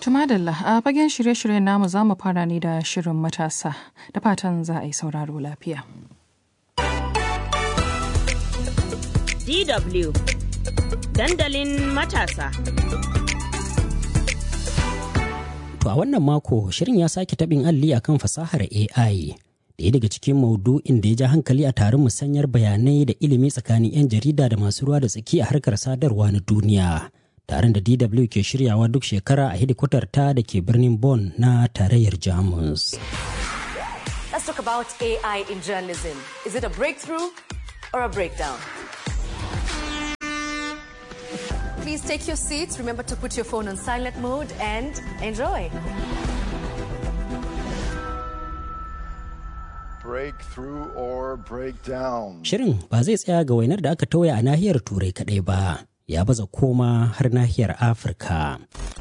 Tumadalla a fagen shirye-shiryen namu za mu fara ne da shirin matasa da fatan za a yi sauraro lafiya. DW Dandalin matasa. To a wannan mako shirin ya sake taɓin alli akan fasahar AI. Ɗaya daga cikin maudu'in da ya ja hankali a taron musanyar bayanai da ilimi tsakanin 'yan jarida da masu ruwa da tsaki a harkar sadarwa na duniya. Taron da DW ke shiryawa duk shekara a hidikwatar ta da ke birnin Bonn na tarayyar Jamus. Let's talk about AI in journalism. Is it a breakthrough or a breakdown? Please take your seats. Remember to put your phone on silent mode and enjoy. Breakthrough or breakdown. Shirin ba zai tsaya ga wainar da aka tauya a nahiyar Turai kaɗai ba, ya baza koma har nahiyar Afirka.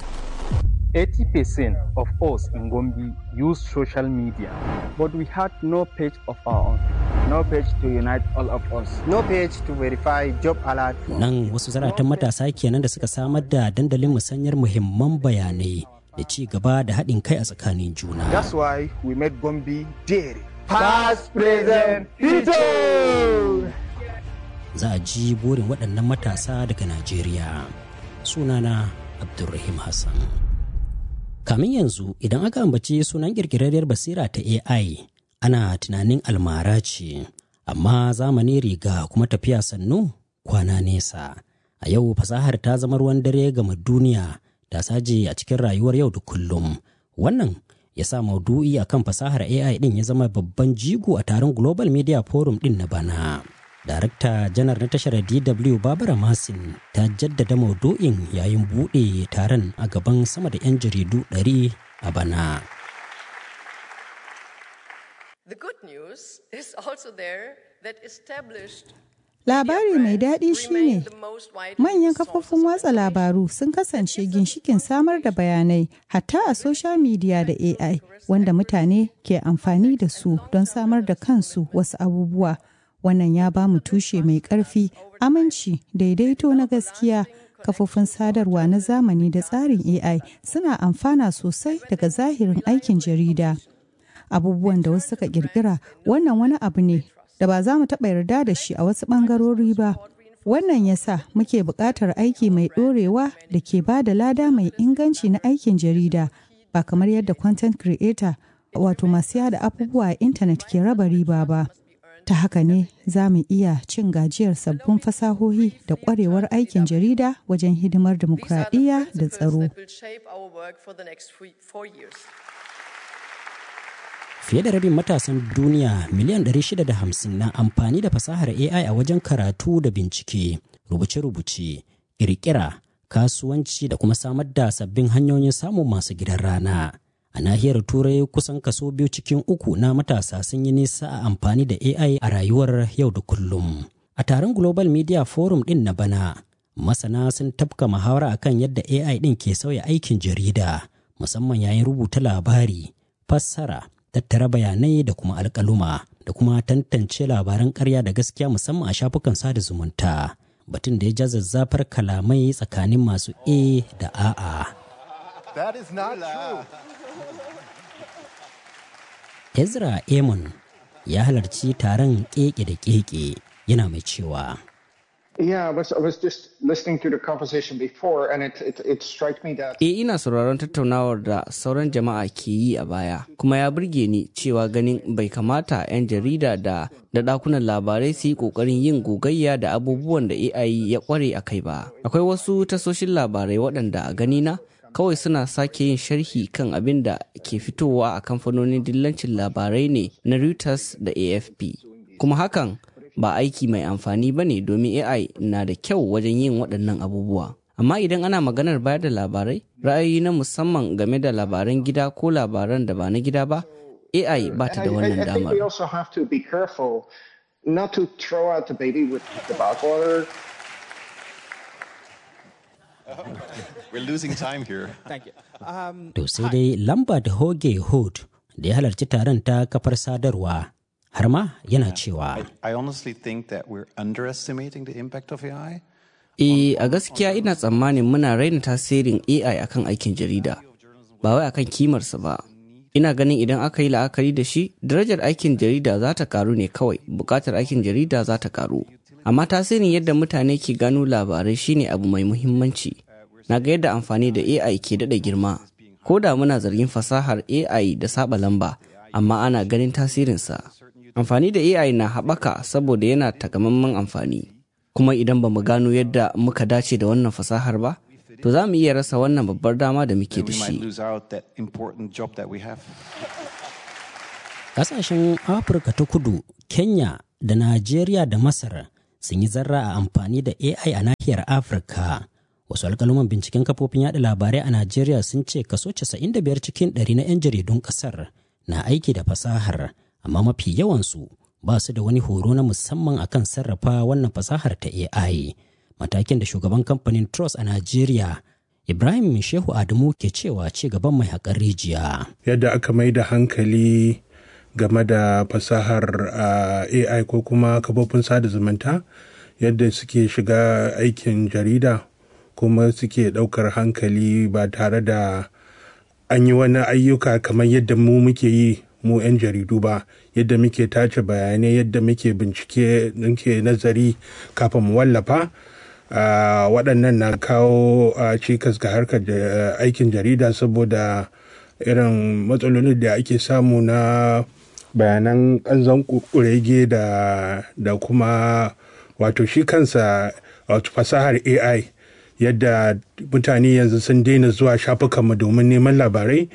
80% of us in Gombe use social media, but we had no page of our own. No page to unite all of us. No page to verify job alert. Nan wasu zaratan matasa kenan da suka samar da dandalin musanyar muhimman bayanai da ci gaba da haɗin kai a tsakanin juna. That's why we made Gombe dairy. Past, present, future! Za a ji burin waɗannan matasa daga Najeriya. Sunana Abdulrahim Hassan. Kamin yanzu idan aka ambaci sunan ƙirƙirarriyar basira ta AI ana tunanin almara ce, amma zamani riga kuma tafiya sannu kwana nesa. A yau fasahar ta zama ruwan dare gama duniya ta saje a cikin rayuwar yau da kullum. Wannan ya sa maudu'i akan fasahar AI din ya zama babban jigo a taron Global Media Forum din na bana. Darakta janar na tashar DW Babara Masin ta jaddada maudu'in yayin buɗe taron a gaban sama da 'yan jaridu 100 a bana. The good news is also there that established Labari mai daɗi shine manyan kafofin watsa labaru sun kasance ginshikin samar da bayanai hatta a social media da AI wanda mutane ke amfani da su don samar da kansu wasu abubuwa. Wannan ya ba mu tushe mai ƙarfi, aminci, daidaito na gaskiya. Kafofin sadarwa na zamani da tsarin AI suna amfana sosai daga zahirin aikin jarida. Abubuwan da wasu suka ƙirƙira wannan wani abu ne da ba za mu taɓa yarda da shi a wasu ɓangarori ba. Wannan ya sa muke buƙatar aiki mai ɗorewa da ke ba da lada mai inganci na aikin jarida ba kamar yadda content creator wato masu yada abubuwa a intanet ke raba riba ba. Ta haka ne za mu iya cin gajiyar sabbin fasahohi da ƙwarewar aikin jarida wajen hidimar dimokuraɗiyya da tsaro. Fiye da rabin matasan duniya miliyan 650 na amfani da fasahar AI a wajen karatu da bincike, rubuce-rubuce, ƙirƙira, kasuwanci da kuma samar da sabbin hanyoyin samun masu gidan rana. A nahiyar Turai kusan kaso biyu cikin uku na matasa sun yi nisa a amfani da AI a rayuwar yau da kullum. A taron Global Media Forum ɗin na bana, masana sun tafka muhawara akan yadda AI ɗin ke sauya aikin jarida, musamman yayin rubuta labari, fassara, tattara bayanai da kuma alkaluma da kuma tantance labaran karya da gaskiya musamman a shafukan sada zumunta batun da ya ja zazzafar kalamai tsakanin masu a da a'a That is not true. ezra amon ya halarci taron keke da keke yana mai cewa Yeah, I was, I was just listening to the conversation before and it, it, it struck me that... E ina sauraron tattaunawar da sauran jama'a ke yi a baya, kuma ya burge ni cewa ganin bai kamata 'yan jarida da da dakunan labarai su yi kokarin yin gogayya da abubuwan da AI ya kware a kai ba. Akwai wasu tasoshin labarai waɗanda a ganina kawai suna sake yin sharhi kan abin da ke fitowa a kamfanonin dillancin labarai ne na Reuters da AFP. Kuma hakan ba aiki mai amfani ba ne domin AI na da kyau wajen yin waɗannan abubuwa. Amma idan ana maganar bayar da labarai, ra'ayi na musamman game da labaran gida ko labaran da ba na gida ba, AI ba ta da wannan I, I think damar. we also have to be careful not to throw out the baby with the bathwater. We're losing time here. Thank you. Um, to sai dai lambert hoge hood da ya halarci taron ta kafar sadarwa har ma yana cewa I honestly think that we're underestimating the impact of AI. E a gaskiya ina tsammanin muna raina tasirin AI akan aikin jarida. ba wai akan kimarsa ba ina ganin idan aka yi la'akari da shi darajar aikin jarida za ta karu ne kawai bukatar aikin jarida za ta karu amma tasirin yadda mutane ke gano labarai shine abu mai muhimmanci na ga yadda amfani da ai ke daɗa girma ko da muna zargin fasahar ai da saba lamba amma ana ganin tasirinsa amfani da ai na haɓaka saboda yana takamaiman amfani kuma idan ba mu gano yadda muka dace da wannan fasahar ba to za mu iya rasa wannan babbar dama da muke da shi. Ƙasashen Afirka ta kudu, Kenya da Najeriya da Masar sun yi zarra a amfani da AI a nahiyar Afirka. Wasu alƙaluman binciken kafofin yaɗa labarai a Najeriya sun ce kaso 95 cikin ɗari na 'yan jaridun ƙasar na aiki da fasahar, amma mafi yawansu ba su da wani horo na musamman akan sarrafa wannan fasahar ta AI. matakin da shugaban kamfanin Trust a Najeriya Ibrahim Shehu Adamu ke cewa ci gaban mai haƙar rijiya. Yadda aka mai da hankali game da fasahar uh, AI ko kuma kafofin sada zumunta yadda suke shiga aikin jarida kuma suke ɗaukar hankali ba tare da an yi wani ayyuka kamar yadda mu muke yi mu 'yan jaridu ba yadda muke tace bayanai yadda muke bincike muke nazari kafin mu wallafa Uh, waɗannan na kawo uh, cikas ga harkar uh, aikin jarida saboda irin matsalolin da ake samu na bayanan ƙanzon kurege da, da kuma wato shi kansa wato fasahar ai yadda mutane yanzu sun daina zuwa shafukanmu domin neman labarai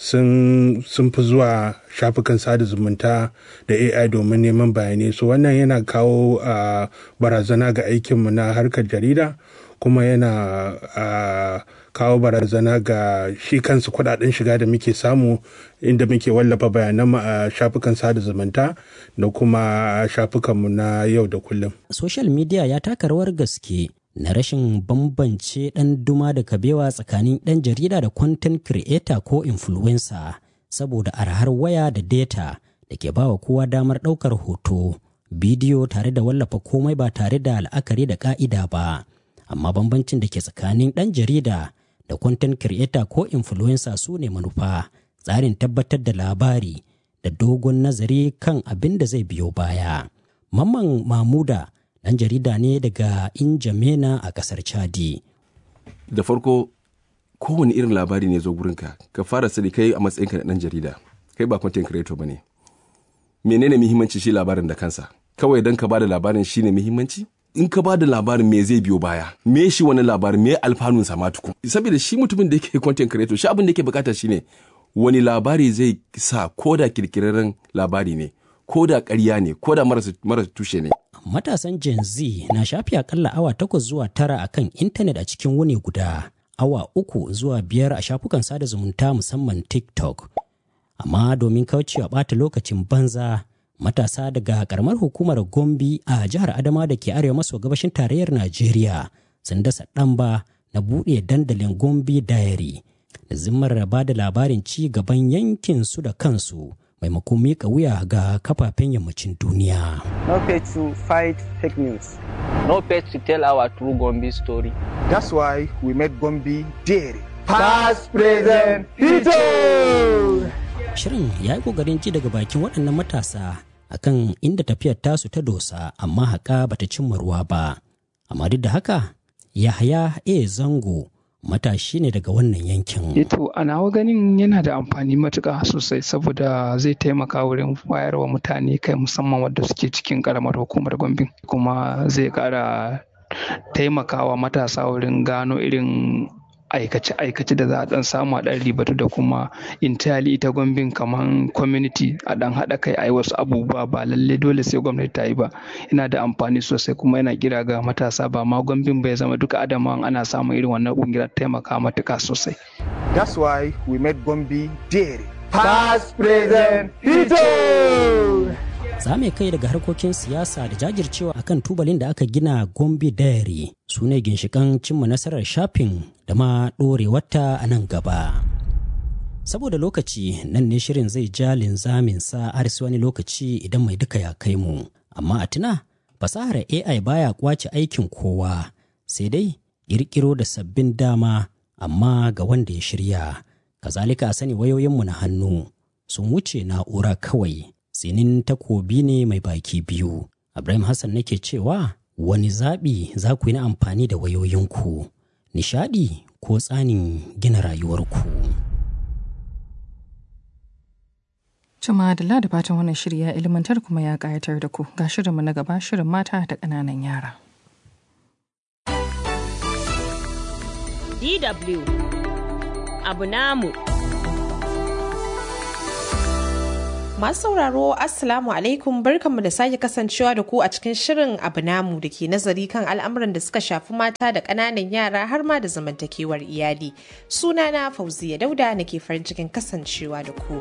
sun fi zuwa shafukan sada zumunta da ai domin neman bayanai so wannan yana kawo uh, barazana ga aikinmu na harkar jarida kuma yana uh, kawo barazana ga shi kansu kudaden shiga da muke samu inda muke wallafa bayanan a shafukan sada zumunta da kuma shafukanmu na yau da kullum social media ya taka rawar gaske na rashin bambance ɗan duma da kabewa tsakanin ɗan jarida da content creator ko influencer saboda arhar waya da data da ke bawa kowa damar ɗaukar hoto bidiyo tare da wallafa komai ba tare da la'akari da ƙa'ida ba amma bambancin da ke tsakanin ɗan jarida da content creator ko influencer su ne manufa tsarin tabbatar da labari da dogon nazari kan abin da zai biyo baya mamman mamuda ɗan jarida ne daga Injamena a ƙasar Chadi. Da farko kowane irin labari ne zo gurinka ka fara sani kai a matsayinka na ɗan jarida kai ba content creator ba ne. Menene muhimmanci shi labarin da kansa? Kawai don ka ba da labarin shi ne muhimmanci? In ka ba da labarin me zai biyo baya? Me shi wani labarin me alfanun sa ma tukun? Saboda shi mutumin da yake content creator shi abin da yake bukata shine wani labari zai sa ko da kirkirarren labari ne ko da ƙarya ne ko da marasa tushe ne. matasan Gen Z na shafi akalla awa takwas zuwa tara a kan intanet a cikin wuni guda, awa uku zuwa biyar a shafukan sada zumunta musamman TikTok. Amma domin kaucewa ɓata lokacin banza, matasa daga ƙaramar hukumar Gombe a jihar Adama da ke arewa maso gabashin tarayyar Najeriya sun dasa ɗamba na buɗe dandalin Gombe Diary da zimmar ba da labarin ci gaban yankin su da kansu. maimakon mika wuya ga kafafen yammacin duniya. No page to fight fake news. No page to tell our true Gombe story. That's why we made Gombe dairy. Past, present, future! Shirin ya yi ƙoƙarin ji daga bakin waɗannan matasa akan inda tafiyar tasu ta dosa amma haƙa bata cimma ruwa ba. Amma duk da haka, Yahaya A. Zango matashi ne daga wannan yankin. Eto a nawa ganin yana da amfani matuƙa sosai saboda zai taimaka wurin wayarwa mutane kai musamman wadda suke cikin ƙaramar hukumar Gombe kuma zai ƙara taimakawa matasa wurin gano irin aikace-aikace da za a dan samu a dan ribatu da kuma intali ita gwambin kamar community a dan haɗa kai a yi wasu abubuwa ba lalle dole sai gwamnati ta yi ba yana da amfani sosai kuma yana kira ga matasa ba ma gwambin bai zama duka adama ana samun irin wannan kungiyar taimaka matuka sosai that's why we made gombe dairy past present future za mu kai daga harkokin siyasa da jajircewa akan tubalin da aka gina gombe diary su ne ginshikan cimma nasarar shafin da ma ɗorewarta a nan gaba saboda lokaci nan ne shirin zai ja linzamin sa har wani lokaci idan mai duka ya kai mu amma a tuna fasahar ai baya kwace aikin kowa sai dai ƙirƙiro da sabbin dama amma ga wanda ya shirya kazalika a sani wayoyinmu na hannu sun wuce na'ura kawai tsinin takobi ne mai baki biyu ibrahim hassan nake cewa wani zaɓi za ku yi na amfani da wayoyinku nishaɗi ko tsanin gina rayuwarku Cima da da fatan wannan shiri ya ilmantar kuma ya ƙayatar da ku ga shirinmu na gaba shirin mata da ƙananan yara. DW abu namu. Masu sauraro Assalamu alaikum barkanmu da sake kasancewa da ku a cikin shirin abu namu da ke nazari kan al'amuran da suka shafi mata da ƙananan yara har ma da zamantakewar iyali. Sunana Fauziya Dauda nake farin cikin kasancewa da ku.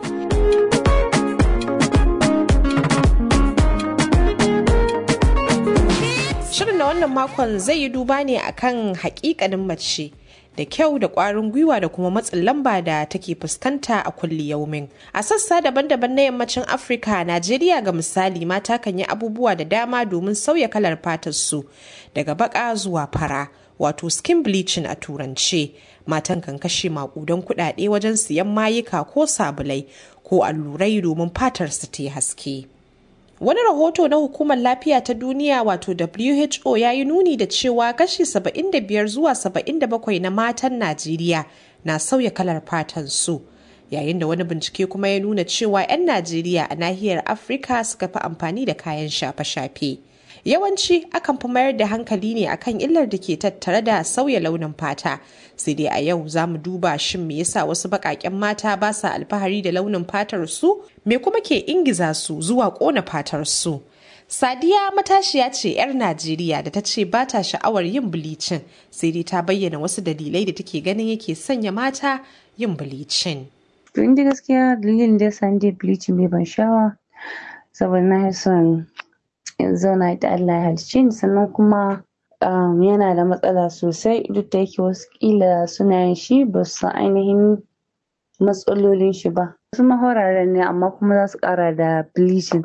Shirin na wannan makon zai yi duba ne akan hakikanin mace. da kyau da ƙwarin gwiwa da kuma matsin lamba da take fuskanta a kulli yaumin. A sassa daban-daban na yammacin Afirka, Najeriya ga misali mata kan yi abubuwa da dama domin sauya kalar fatar su daga baka zuwa fara, wato skin bleaching a turance. Matan kan kashe makudan kuɗaɗe wajen siyan mayuka ko sabulai ko allurai domin fatar su ta haske. Wani rahoto na Hukumar Lafiya ta Duniya wato WHO ya yi nuni da cewa kashi 75 zuwa 77 na matan Najeriya na sauya kalar fatan su. Yayin da wani bincike kuma ya nuna cewa 'yan Najeriya a nahiyar Afirka suka fi amfani da kayan shafe-shafe. Yawanci akan fi mayar da hankali ne akan illar da ke tattare da sauya launin fata. Sai dai a yau za mu duba shin me yasa wasu baƙaƙen mata ba sa alfahari da launin fatar su? Me kuma ke ingiza su zuwa ƙona fatar su? Sadiya matashiya ce 'yar Najeriya da ta ce ba ta sha'awar yin bilicin sai dai ta bayyana wasu dalilai da take ganin yake sanya mata yin bilicin. To inda gaskiya dalilin da ya sa ni bilicin bai ban sha'awa saboda na son in zauna da Allah ya halicce ni sannan kuma um, yana da matsala sosai duk da yake wasu kila suna yin shi ba su san ainihin matsalolin shi ba wasu mahoraren ne amma kuma za su ƙara da bleaching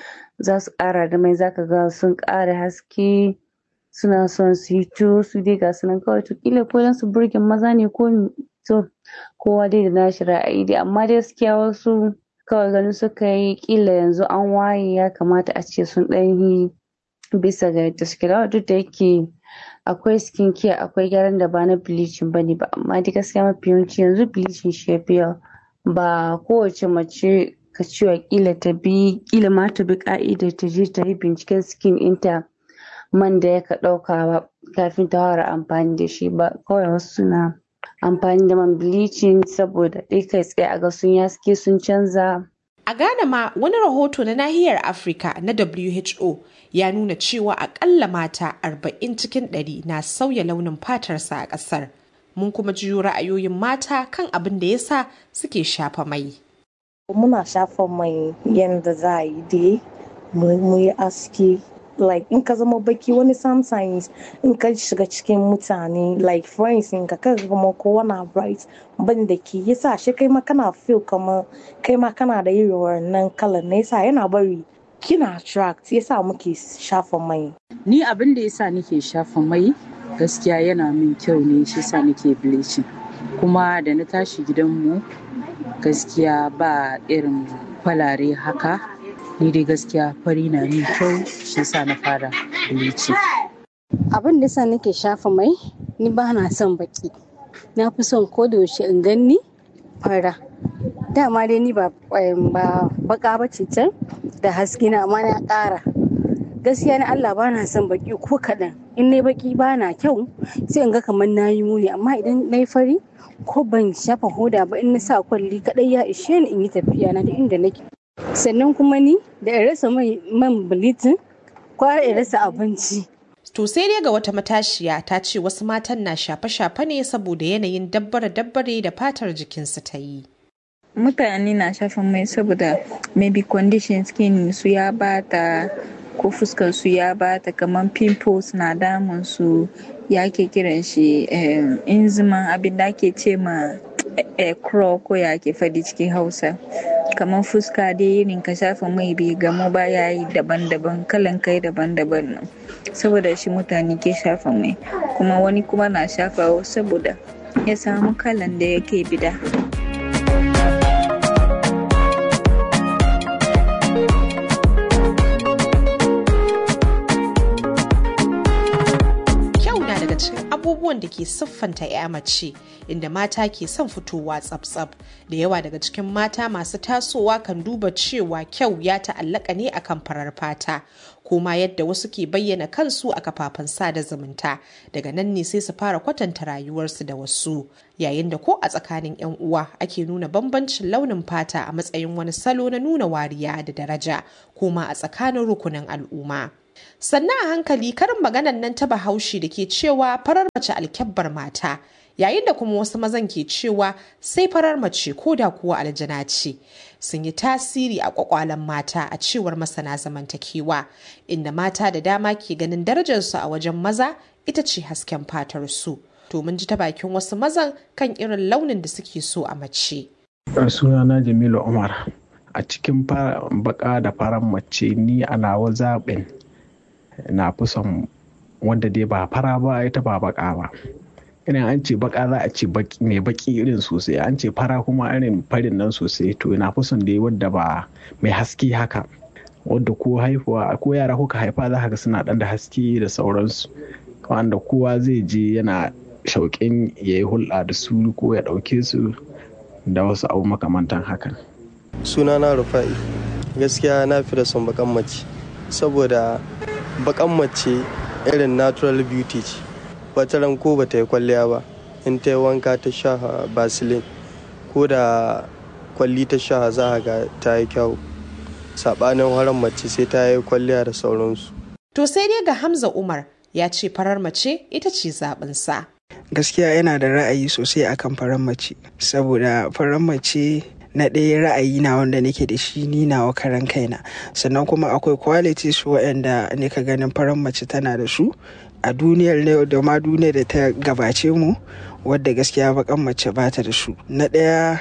za su ƙara da mai zaka ga sun ƙara haske suna son su yi to su dai ga su nan kawai to kila ko don su burge maza ne ko to kowa dai da nashi ra'ayi dai amma dai gaskiya wasu kawai ganin suka yi kila yanzu an waye ya kamata a ce sun ɗan yi bisa ga yadda suke da duk da yake akwai skin care akwai gyaran da ba na bleaching bane ba amma dai gaskiya mafi yawanci yanzu bleaching shi yafi yawa ba kowace mace ka cewa kila ta bi kila ma ta bi ka'ida ta je ta yi binciken skin ɗinta man da ya ka ɗauka ba kafin ta fara amfani da shi ba kawai wasu suna amfani da man bleaching saboda dai kai tsaye a ga sun yaske sun canza A Ghana ma wani rahoto na nahiyar Afirka na WHO ya nuna cewa akalla mata 40 cikin 100 na sauya launin fatarsa a ƙasar. Mun kuma jiyo ra'ayoyin mata kan abin da yasa suke shafa mai. Muna shafa mai yadda za a yi dai mu yi aski like in ka zama baki wani sometimes in ka shiga cikin mutane like friends in ka kaga kuma kowa na bright ban da ke yasa shi kai ma kana feel kamar kai ma kana da irin wannan kalan na yasa yana bari kina attract yasa muke shafa mai ni abin da yasa nake shafa mai gaskiya yana min kyau ne shi yasa nake bleaching kuma da na tashi gidanmu gaskiya ba irin falare haka ni dai gaskiya fari na min kyau shi sa na fara bleaching. Abin da yasa nake shafa mai ni ba na son baki. Na fi son ko da yaushe in ganni fara. Dama dai ni ba baka ba ce can da haske na amma na ƙara. Gaskiya na Allah ba na son baki ko kaɗan. In na baki ba na kyau sai in ga kamar na yi muni amma idan na yi fari ko ban shafa hoda ba in na sa kwalli kaɗai ya ishe ni in yi tafiya na da inda nake. sannan kuma ni da in rasa man bilitin kwara in rasa abinci. To sai dai ga wata matashiya ta ce wasu matan na shafe-shafe ne saboda yanayin dabbare-dabbare da fatar jikinsu ta yi. Mutane na shafa mai saboda maybe condition skin su ya bata ko fuskar su ya bata kamar pimples na damun su ya ke kiran shi inziman abin da ake ce ma crow ko ya ke fadi cikin hausa kamar fuska dai irin ka shafa mai bai gamu ba ya yi daban-daban kalan kai daban-daban nan saboda shi mutane ke shafa mai kuma wani kuma na shafa saboda ya samu kalan da yake bida abubuwan da ke siffanta 'ya mace inda mata ke son fitowa tsab-tsab da yawa daga cikin mata masu tasowa kan duba cewa kyau ya ta'allaka ne akan farar fata kuma yadda wasu ke bayyana kansu a kafafen sada zumunta daga nan ne sai su fara kwatanta rayuwarsu da wasu yayin da ko a tsakanin 'yan uwa ake nuna bambancin launin fata a matsayin wani salo na nuna wariya da daraja kuma a tsakanin rukunin al'umma sannan a hankali karin maganan nan ta bahaushe da ke cewa farar mace alkyabbar mata yayin da kuma wasu mazan ke cewa sai farar mace ko da kuwa aljana ce sun yi tasiri a kwakwalen mata a cewar masana zamantakewa inda mata da dama ke ganin darajarsu a wajen maza ita ce hasken fatar su to mun ji ta bakin wasu mazan kan irin launin da suke so a mace sunana jamilu umar a cikin baka da farar mace ni a nawa zaɓin na fi son wanda dai ba fara ba ita ba baka ba irin an ce baka za a ce mai baki irin sosai an ce fara kuma irin farin nan sosai to na fi son dai wadda ba mai haske haka wadda ko haihuwa ko yara kuka haifa za ga suna dan da haske da sauransu wanda kowa zai je yana shauƙin ya yi hulɗa da su ko ya ɗauke su da wasu abu makamantan hakan sunana rufa'i gaskiya na fi da son bakan mace saboda bakan mace irin natural beauty ce wata ran ko bata yi kwalliya ba in ta yi wanka ta sha basilin ko da kwalli ta sha za a ga ta yi kyau saɓanin haran mace sai ta yi kwalliya da sauransu to sai dai ga hamza umar ya ce farar mace ita ce zaɓinsa gaskiya yana da ra'ayi sosai akan farar mace saboda farar mace na ɗaya ra'ayi na wanda nake da shi ni nawa karan kaina sannan kuma akwai qualities waɗanda ne ka ganin farar mace tana da su a duniyar ne da ma duniyar da ta gabace mu wadda gaskiya bakan mace ba ta da su na ɗaya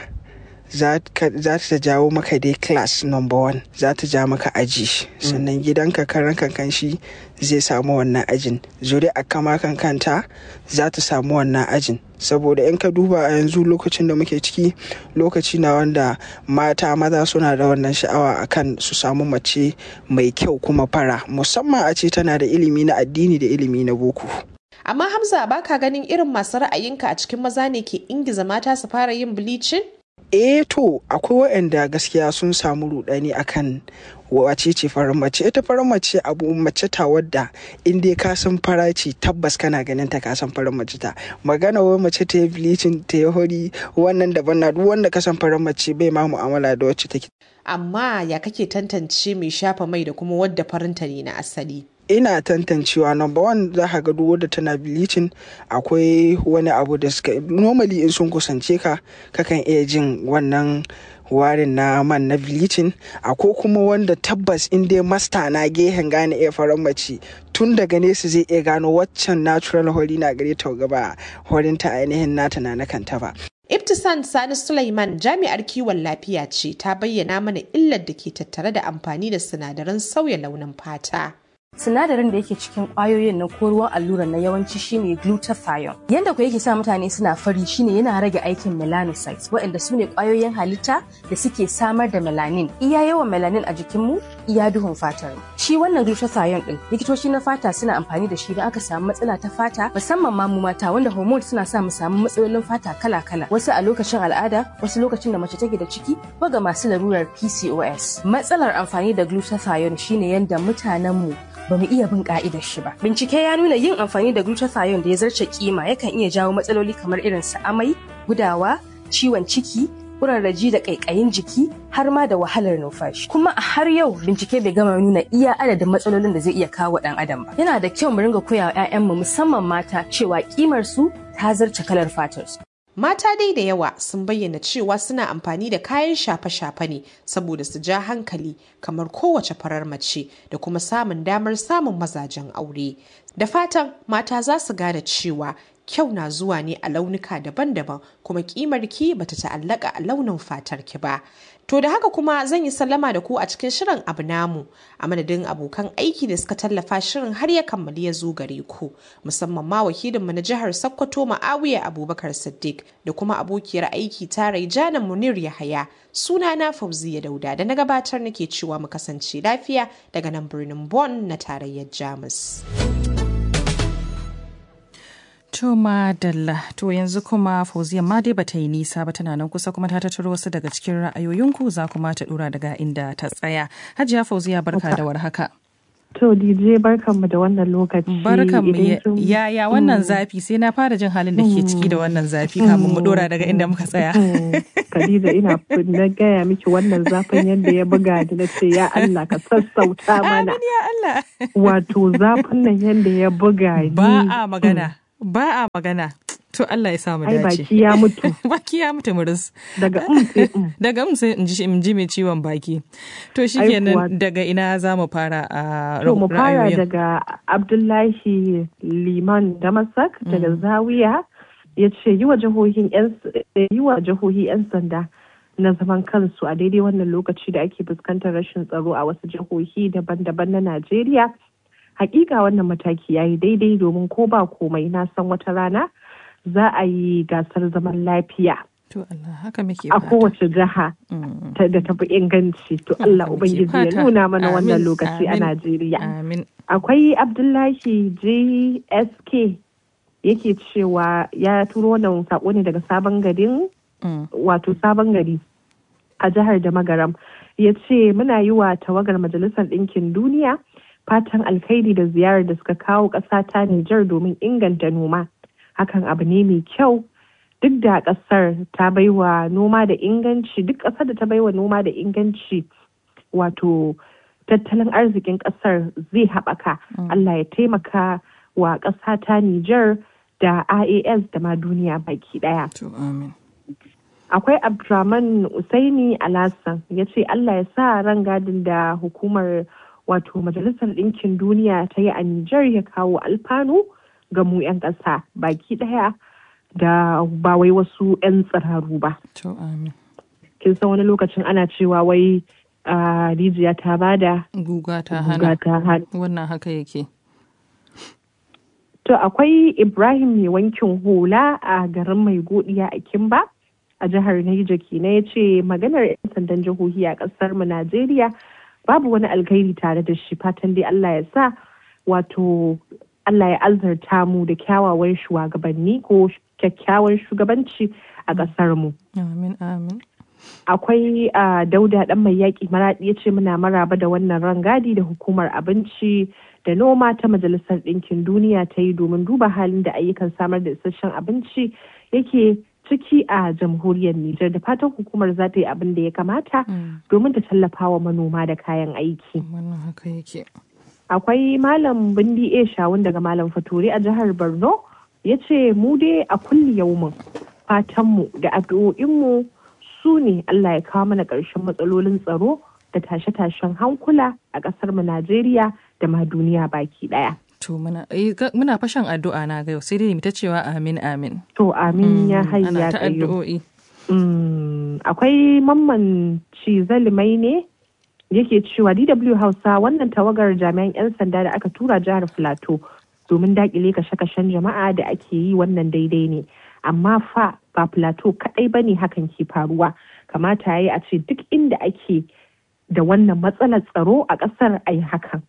za ta jawo maka dai class number one za ta ja maka aji sannan gidanka karan kankan shi zai samu wannan ajin zuri a kama kankanta za ta samu wannan ajin saboda in ka duba a yanzu lokacin da muke ciki lokaci na wanda mata maza suna da wannan sha'awa akan su samu mace mai kyau kuma fara musamman a ce tana da ilimi na addini da ilimi na boko amma hamza baka ganin irin masu ra'ayinka a cikin maza ne ke ingiza mata su fara yin bleaching eh to akwai waɗanda gaskiya sun samu rudani akan wace ce farin mace ita farin mace abu mace ta wadda in dai ka san fara ce tabbas kana ganin ta ka san farin mace ta magana wai mace ta yi bleaching ta yi hori wannan daban na duk wanda ka san farin mace bai ma mu'amala da wacce take amma ya kake tantance mai shafa mai da kuma wadda farinta ne na asali ina tantancewa number one za ka ga duk wadda tana bleaching akwai wani abu da suka normally in sun kusance ka kakan iya jin wannan warin na man na bleaching akwai kuma wanda tabbas in dai masta na gehen gane iya faran mace tun daga nesa zai iya gano waccan natural hori na gare ta gaba horinta ainihin nata na kanta ba Ibtisan Sani Sulaiman jami'ar kiwon lafiya ce ta bayyana mana illar da ke tattare da amfani da sinadaran sauya launin fata. sinadarin da yake cikin kwayoyin na ko ruwan allura na yawanci shine glutathione yanda ku yake sa mutane suna fari shine yana rage aikin melanocytes waɗanda su ne kwayoyin halitta da suke samar da melanin iya yawan melanin a jikinmu iya duhun fatar shi wannan glutathione din likitoci na fata suna amfani da shi don aka samu matsala ta fata musamman ma mu mata wanda hormones suna sa mu samu matsalolin fata kala-kala wasu a lokacin al'ada wasu lokacin da mace take da ciki ko ga masu larurar PCOS matsalar amfani da glutathione shine yanda mutanenmu ba mu iya bin ka'idar shi ba. Bincike ya nuna yin amfani da glutathione da ya zarce kima yakan iya jawo matsaloli kamar irin su amai, gudawa, ciwon ciki, kurarraji da ƙaiƙayin jiki har ma da wahalar numfashi. Kuma a har yau bincike bai gama nuna iya adadin matsalolin da zai iya kawo ɗan adam ba. Yana da kyau mu ringa koya wa 'ya'yanmu musamman mata cewa kimar su ta zarce kalar fatar su. Mata dai da yawa sun bayyana cewa suna amfani da kayan shafe-shafe ne saboda su ja hankali kamar kowace farar mace da kuma samun damar samun mazajen aure. Da fatan mata za su gane cewa kyau na zuwa ne a launuka daban-daban kuma kimar ki bata ta'allaka a launin fatar ki ba. To da haka kuma zan yi sallama da ku a cikin shirin abu namu a madadin abokan aiki da suka tallafa shirin har ya kammali ya zo gare ku musamman ma wakilinmu na jihar Sokoto Ma'awiya Abubakar Siddiq da kuma abokiyar aiki ta Raijana Munir Yahaya sunana Fauziya Dauda da na gabatar nake cewa mu kasance lafiya daga nan birnin Bonn na tarayyar Jamus. To madalla to yanzu kuma fauziya ma dai bata yi nisa ba tana nan kusa kuma ta tattaro wasu daga cikin ra'ayoyinku za kuma ta dura daga inda ta tsaya. Hajiya fauziya barka da warhaka. To DJ barkanmu da wannan lokaci. Barkanmu yaya wannan zafi sai na fara jin halin da ke ciki da wannan zafi kamun mu dora daga inda muka tsaya. Khadija ina na gaya miki wannan zafin yadda ya buga da na ce ya Allah ka sassauta mana. Amin ya Allah. Wato zafin nan yadda ya buga ni. Ba a magana. Ba a magana. To Allah ya samu dace. Ai baki ya mutu. baki ya mutu muris. Daga um sai um. Daga um sai in ji mai ciwon baki. To shikenan daga ina za mu fara a To mu fara daga Abdullahi Liman Damasak daga Zawiya ya ce yi wa jihohin yi wa jihohi 'yan sanda na zaman kansu a daidai wannan lokaci da ake fuskantar rashin tsaro a wasu jihohi daban-daban na Najeriya. Hakika wannan mataki ya yi daidai domin ko ba komai na san wata rana za a yi gasar zaman lafiya. To Allah haka muke A kowace jiha da tafi inganci. To Allah Ubangiji ya nuna mana wannan lokaci a Najeriya. Akwai Abdullahi JSK yake cewa ya turo wannan sako ne daga sabon garin wato sabon gari a jihar da magaram ya ce muna yi wa tawagar majalisar ɗinkin duniya fatan alkhairi da ziyarar da suka kawo ƙasa ta Nijar domin inganta noma. Hakan abu ne mai kyau duk da ƙasar ta baiwa noma da inganci duk ƙasar da ta baiwa noma da inganci wato tattalin arzikin ƙasar zai haɓaka. Allah ya taimaka wa ƙasa ta Nijar da IAS da ma duniya baki ɗaya. Akwai Abdurrahman Usaini Alassan ya ce Allah ya sa rangadin da hukumar wato Majalisar Ɗinkin Duniya ta yi a Nijar ya kawo alfanu ga mu 'yan ƙasa baki ɗaya da ba wai wasu 'yan tsiraru ba. Kin san wani lokacin ana cewa wai rijiya ta bada guga ta hana wannan haka yake. To akwai Ibrahim mai wankin hula a garin mai godiya a Kimba a jihar Niger kenan ya ce maganar 'yan sandan jihohi a ƙasar mu Najeriya babu wani alkhairi tare da shi fatan dai Allah ya sa wato Allah ya azarta mu da kyawawan shugabanni ko kyakkyawan shugabanci a ƙasar mu. Amin amin. Akwai uh, dauda ɗan mai yaƙi maraɗi ya ce muna maraba da wannan rangadi da hukumar abinci da noma ta majalisar ɗinkin duniya ta yi domin duba halin da ayyukan samar da isasshen abinci yake ciki a jamhuriyar Nijar da fatan hukumar za ta yi abin da ya kamata domin ta tallafa wa manoma da kayan aiki. Wannan haka yake. Akwai Malam Bindi A Shawun daga Malam Faturi a jihar Borno ya ce mu dai a kulli yaumin fatanmu da addu'o'inmu su ne Allah ya kawo mana ƙarshen matsalolin tsaro da tashe-tashen hankula a ƙasar mu Najeriya da ma duniya baki ɗaya. To muna muna fashan addu'a na ga yau sai dai mu ta cewa amin amin. To amin ya hayya Ana ta addu'o'i. Akwai mamman cizalimai ne yake cewa DW Hausa wannan tawagar jami'an 'yan sanda da aka tura jihar Filato domin dakile kashe-kashen jama'a da ake yi wannan daidai ne. Amma fa ba Filato kaɗai ba ne hakan ke faruwa. Kamata ya yi a ce duk inda ake da wannan matsalar tsaro a ƙasar a yi hakan.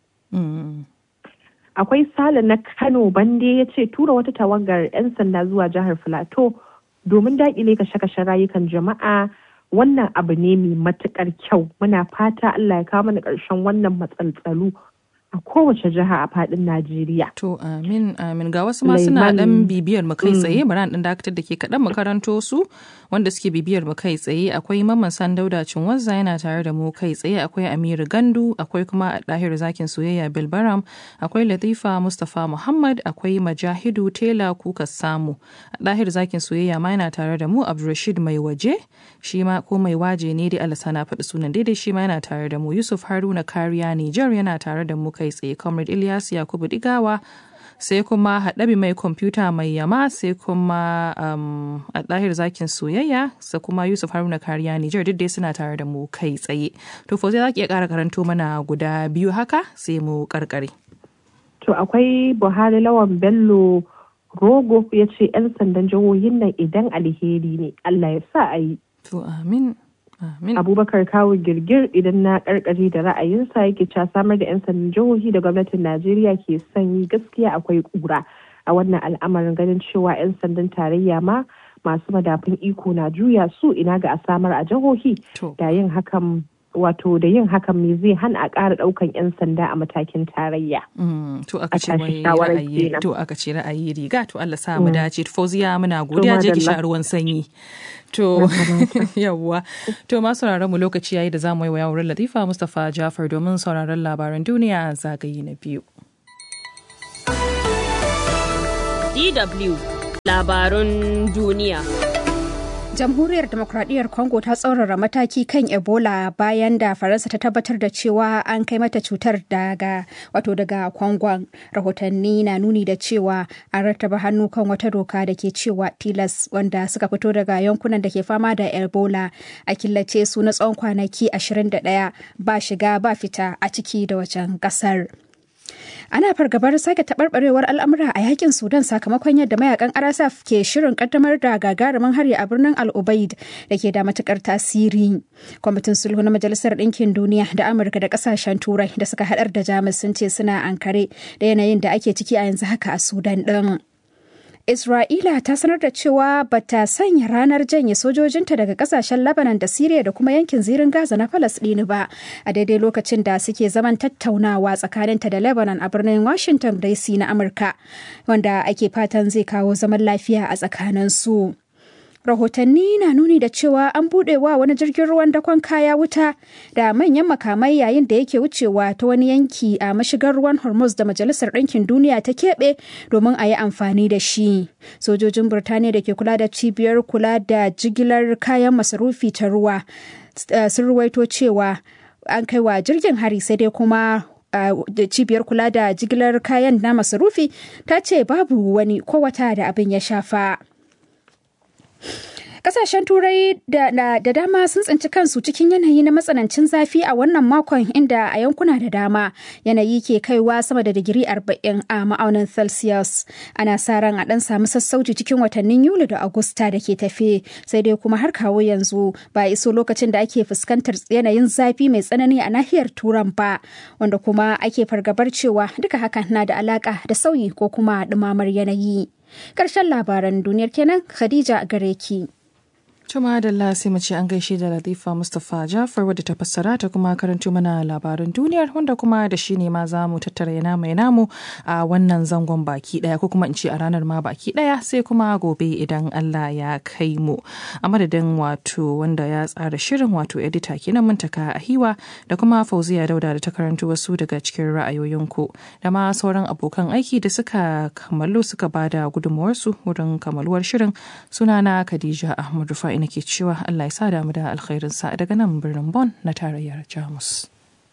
akwai sale na kano bande ya ce tura wata tawagar 'yan sanda zuwa jihar filato domin daƙile kashe-kashen rayukan jama'a wannan abu ne mai matukar kyau muna fata allah ya kawo mana ƙarshen wannan matsaltsalu a kowace jiha a fadin Najeriya. To amin amin ga wasu ma suna dan bibiyar mu kai tsaye bari dan dakatar da ke kaɗan makaranto su wanda suke bibiyar mu kai tsaye akwai Mamman Sandauda Cinwazza yana tare da mu kai tsaye akwai Amiru Gandu akwai kuma Dahiru Zakin Soyayya Bilbaram akwai Latifa Mustapha Muhammad akwai Majahidu Tela Kuka Samu Dahiru Zakin Soyayya ma yana tare da mu Abdulrashid Mai Waje shi ma ko mai waje ne dai Allah sana faɗi sunan daidai shi ma yana tare da mu Yusuf Haruna Kariya Nijar yana tare da mu kai tsaye comrade Ilyas Yakubu Digawa sai kuma haɗabi mai kwamfuta mai yama sai kuma um, a ɗahir zakin soyayya sai kuma yusuf haruna kariya nijar duk dai suna tare da mu kai tsaye to fa za ki iya ƙara karanto mana guda biyu haka sai mu karkare to akwai buhari lawan bello rogo ya ce 'yan sandan jihohin nan idan alheri ne allah ya sa a yi to amin Amin. abubakar kawo girgir idan na karkare da ra'ayinsa yake cewa samar da 'yan sandan jihohi da gwamnatin najeriya ke son yi gaskiya akwai kura a wannan al'amarin ganin cewa 'yan sandan tarayya ma masu madafun iko na juya su ina ga a samar a jihohi da yin hakan wato da yin hakan me zai hana a ƙara ɗaukan 'yan sanda a matakin tarayya. To aka ce wai ra'ayi to aka ce ra'ayi riga to Allah sa mu dace Fauziya muna godiya je ki sha ruwan sanyi. To yawwa to ma sauraron mu lokaci yayi da za mu yi wa wurin Latifa Mustapha Jafar domin sauraron labaran duniya zagaye na biyu. DW labarun duniya. Jamhuriyar Demokradiyyar Congo ta tsaurara mataki kan Ebola bayan da Faransa ta tabbatar da cewa an kai mata cutar daga wato daga Congon. Rahotanni na nuni da cewa an rattaba hannu kan wata doka da ke cewa tilas wanda suka fito daga yankunan da ke fama da Ebola a killace su na tsawon kwanaki 21 ba shiga ba fita a ciki da wajen kasar. ana fargabar sake taɓarɓarewar al'amura a yakin sudan sakamakon yadda mayakan rsf ke shirin kaddamar da gagarumin hari a birnin al-ubaid da ke da matukar tasiri kwamitin sulhu na majalisar ɗinkin duniya da amurka da ƙasashen turai da suka haɗar da jamus sun ce suna ankare da yanayin da ake ciki a yanzu haka a sudan ɗin Isra'ila ta sanar da cewa ba ta sanya ranar janye sojojinta daga kasashen Lebanon da Siriya da kuma yankin zirin Gaza na Falasɗini ba a daidai lokacin da suke zaman tattaunawa tsakaninta da Lebanon a birnin Washington DC na Amurka wanda ake fatan zai kawo zaman lafiya a tsakanin su. rahotanni na nuni da cewa an buɗe wa wani jirgin ruwan dakon kaya wuta da manyan makamai yayin da yake wucewa ta wani yanki a mashigar ruwan hormuz da majalisar ɗinkin duniya ta keɓe domin a yi amfani da shi sojojin birtaniya da ke kula da cibiyar kula da jigilar kayan masarufi ta ruwa sun ruwaito cewa an kai wa jirgin hari sai dai kuma da cibiyar kula da jigilar kayan na masarufi ta ce babu wani ko wata da abin ya shafa. Kasashen Turai da, da, dama sun tsinci kansu cikin yanayi na matsanancin zafi a wannan makon inda a yankuna da dama yanayi ke kaiwa sama da digiri 40 a ma'aunin Celsius. Ana sa ran a ɗan samu sassauci cikin watannin Yuli da Agusta da ke tafe, sai dai kuma har kawo yanzu ba iso lokacin da ake fuskantar yanayin zafi mai tsanani a nahiyar Turan ba, wanda kuma ake fargabar cewa duka hakan na da alaka da sauyi ko kuma ɗumamar yanayi. Ƙarshen labaran duniyar kenan Khadija gare ki. Tuma da sai mu ce an gaishe da Latifa Mustapha Jafar wadda ta fassara ta kuma karanto mana labaran duniyar wanda kuma da shi ne ma za mu tattara yana mai namu a wannan zangon baki daya ko kuma in ce a ranar ma baki daya sai kuma gobe idan Allah ya kai mu. A madadin wato wanda ya tsara shirin wato edita kenan muntaka a hiwa da kuma Fauziya Dauda da ta karanto wasu daga cikin ra'ayoyinku da ma sauran abokan aiki da suka kammalu suka bada gudunmuwarsu wurin kammaluwar shirin sunana Khadija Ahmad Rufai nake cewa Allah ya sa damu da alkhairinsa daga nan birnin Bon na tarayyar Jamus.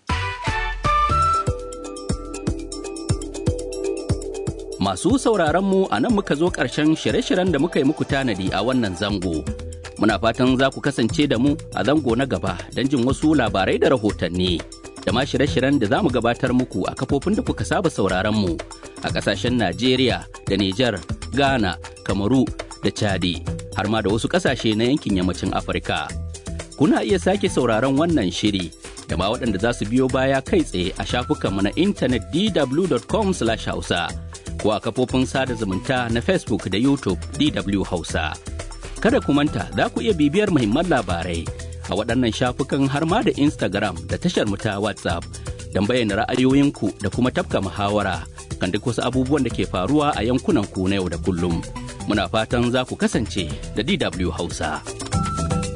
Masu sauraronmu a nan muka zo ƙarshen shirye-shiryen da muka yi muku tanadi a wannan zango. Muna fatan za ku kasance da mu a zango na gaba don jin wasu labarai da rahotanni. Da ma shirye-shiryen da za mu gabatar muku a kafofin da kuka saba sauraronmu a ƙasashen Najeriya da Nijar, Ghana, Kamaru da Chadi. har ma da wasu ƙasashe na yankin yammacin Afirka. Kuna iya sake sauraron wannan shiri da ma waɗanda za su biyo baya kai tsaye a shafukanmu na intanet dw.com/hausa ko a kafofin sada zumunta na Facebook da YouTube DW Hausa. Kada ku manta za ku iya bibiyar muhimman labarai a waɗannan shafukan har ma da Instagram da tashar mu ta WhatsApp don bayyana ra'ayoyinku da kuma tafka muhawara kan duk wasu abubuwan da ke faruwa a yankunan ku na yau da kullum. muna fatan za ku kasance da DW Hausa.